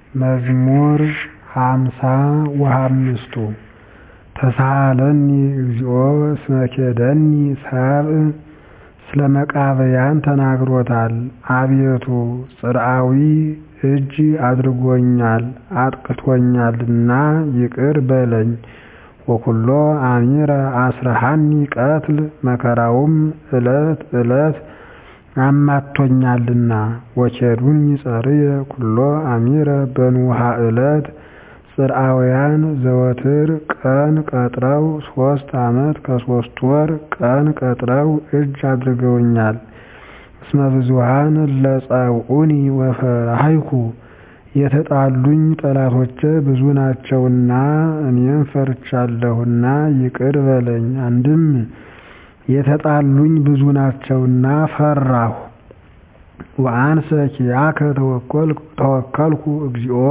መዝሙር ሃምሳ ወሃምስቱ ተሳሃለኒ እግዚኦ እስመ ኬደኒ ሰብእ ስለ መቃብያን ተናግሮታል አቤቱ ጽርዓዊ እጅ አድርጎኛል አጥቅቶኛልና ይቅር በለኝ ወኩሎ አሚረ አስረሃኒ ቀትል መከራውም ዕለት ዕለት አማጥቶኛልና ወኬዱኒ ጸርየ ኩሎ አሚረ በንውሃ ዕለት ጽርዓውያን ዘወትር ቀን ቀጥረው ሦስት ዓመት ከሦስት ወር ቀን ቀጥረው እጅ አድርገውኛል እስመ ብዙኃን እለ ጸውዑኒ ወፈራህይኩ የተጣሉኝ ጠላቶቼ ብዙ ናቸውና እኔም ፈርቻለሁና ይቅር በለኝ አንድም የተጣሉኝ ብዙ ናቸውና ፈራሁ ወአንሰ ኪያከ ተወከልኩ እግዚኦ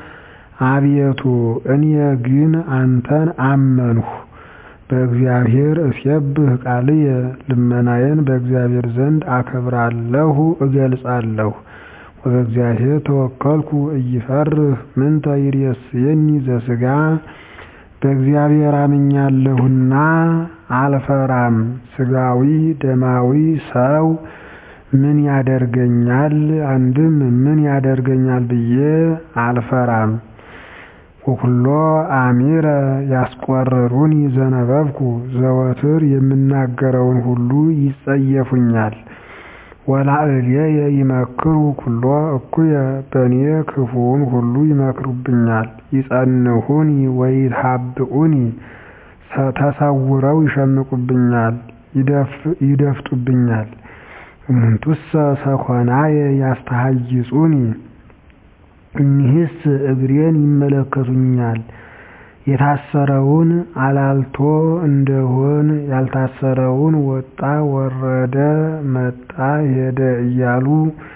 አቤቱ እኔ ግን አንተን አመንሁ በእግዚአብሔር እስየብህ ቃልየ ልመናዬን በእግዚአብሔር ዘንድ አከብራለሁ እገልጻለሁ ወበእግዚአብሔር ተወከልኩ ኢይፈርህ ምንተ ይሬስየኒ ዘሥጋ በእግዚአብሔር አምኛለሁና አልፈራም ሥጋዊ ደማዊ ሰው ምን ያደርገኛል አንድም ምን ያደርገኛል ብዬ አልፈራም ወኩሎ አሚረ ያስቆርሩኒ ዘነበብኩ ዘወትር የምናገረውን ሁሉ ይጸየፉኛል ወላዕሌየ ይመክሩ ኩሎ እኩየ በእኔ ክፉውን ሁሉ ይመክሩብኛል ይጸንሑኒ ወይትሃብኡኒ ተሰውረው ይሸምቁብኛል ይደፍጡብኛል እሙንቱሰ ሰኮናየ ያስተሃይጹኒ እኒህስ እግሬን ይመለከቱኛል የታሰረውን አላልቶ እንደሆን ያልታሰረውን ወጣ ወረደ መጣ ሄደ እያሉ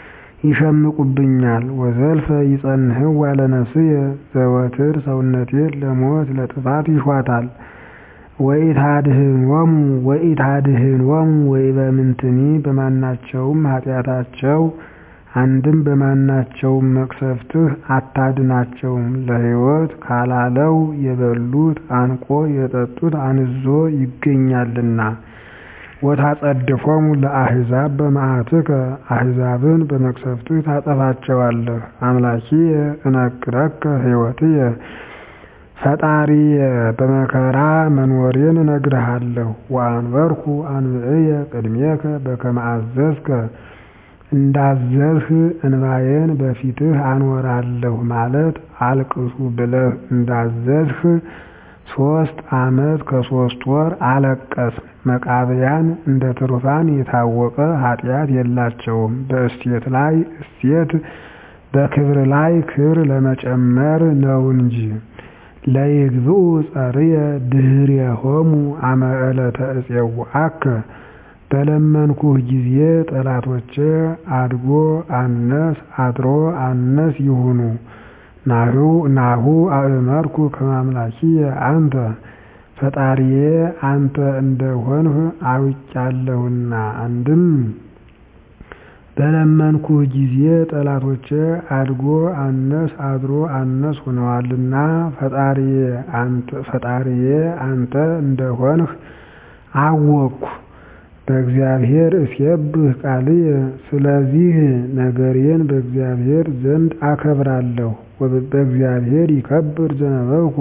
ይሸምቁብኛል ወዘልፈ ይጸንሕዋ ለነፍስየ ዘወትር ሰውነቴን ለሞት ለጥፋት ይሿታል ወኢታድኅኖሙ ወኢታድኅኖሙ ወኢበምንትኒ በማናቸውም ኃጢአታቸው አንድም በማናቸውም መቅሰፍትህ አታድናቸውም ለሕይወት ካላለው የበሉት አንቆ የጠጡት አንዞ ይገኛልና ወታጸድፎሙ ለአሕዛብ በመዓትከ አሕዛብን በመቅሰፍትህ ታጠፋቸዋለህ አምላኪየ እነግረከ ሕይወትየ ፈጣሪየ በመከራ መኖሬን እነግርሃለሁ ወአንበርኩ አንብዕየ ቅድሜከ በከመ አዘዝከ እንዳዘዝህ እንባዬን በፊትህ አኖራለሁ ማለት አልቅሱ ብለህ እንዳዘዝህ ሦስት ዓመት ከሦስት ወር አለቀስን መቃብያን እንደ ትሩፋን የታወቀ ኃጢአት የላቸውም በእሴት ላይ እሴት በክብር ላይ ክብር ለመጨመር ነው እንጂ ለይግብኡ ጸርየ ድኅሬሆሙ አመ ዕለተ እፄውዐከ በለመንኩህ ጊዜ ጠላቶቼ አድጎ አነስ አድሮ አነስ ይሁኑ ናሁ አእመርኩ ከመ አምላኪየ አንተ ፈጣሪዬ አንተ እንደሆንህ አውቄአለሁና አንድም በለመንኩህ ጊዜ ጠላቶቼ አድጎ አነስ አድሮ አነስ ሆነዋልና ፈጣሪዬ አንተ እንደሆንህ አወቅኩ በእግዚአብሔር እስየብህ ቃልየ ስለዚህ ነገሬን በእግዚአብሔር ዘንድ አከብራለሁ በእግዚአብሔር ይከብር ዘነበብኩ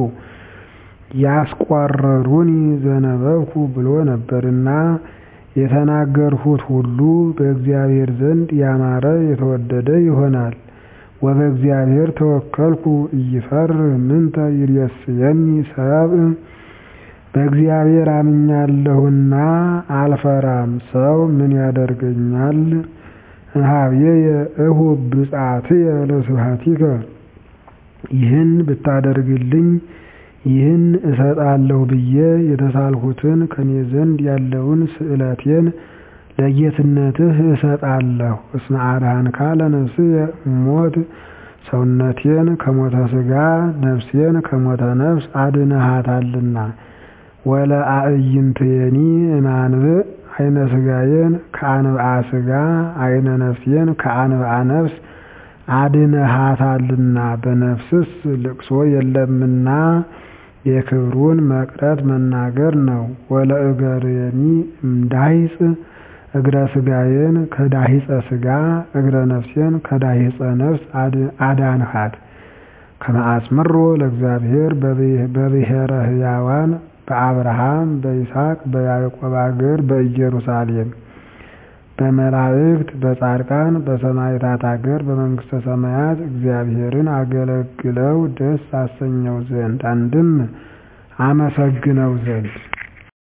ያስቆረሩኒ ዘነበብኩ ብሎ ነበርና የተናገርሁት ሁሉ በእግዚአብሔር ዘንድ ያማረ የተወደደ ይሆናል ወበእግዚአብሔር ተወከልኩ ኢይፈርህ ምንተ ይሬስየኒ ሰብእ በእግዚአብሔር አምኛለሁና አልፈራም ሰው ምን ያደርገኛል እምኀቤየ እሁብ ብፅዓትየ ለስብሐቲከ ይህን ብታደርግልኝ ይህን እሰጣለሁ ብዬ የተሳልሁትን ከኔ ዘንድ ያለውን ስእለቴን ለጌትነትህ እሰጣለሁ እስመ አድኃንካ ለነፍስየ እሞት ሰውነቴን ከሞተ ሥጋ ነፍሴን ከሞተ ነፍስ አድነሃታልና ወለአዕይንትየኒ እማንብዕ አይነ ሥጋዬን ከአንብዓ ሥጋ አይነ ነፍሴን ከአንብዓ ነፍስ አድነሃታልና በነፍስስ ልቅሶ የለምና የክብሩን መቅረት መናገር ነው። ወለእገርየኒ እምዳሂጽ እግረ ሥጋዬን ከዳሂፀ ሥጋ እግረ ነፍሴን ከዳሂፀ ነፍስ አዳንሃት። ከመ አጽምሮ ለእግዚአብሔር በብሔረ ሕያዋን በአብርሃም በይስሐቅ በያዕቆብ አገር በኢየሩሳሌም በመላእክት በጻድቃን በሰማዕታት አገር በመንግሥተ ሰማያት እግዚአብሔርን አገለግለው ደስ አሰኘው ዘንድ አንድም አመሰግነው ዘንድ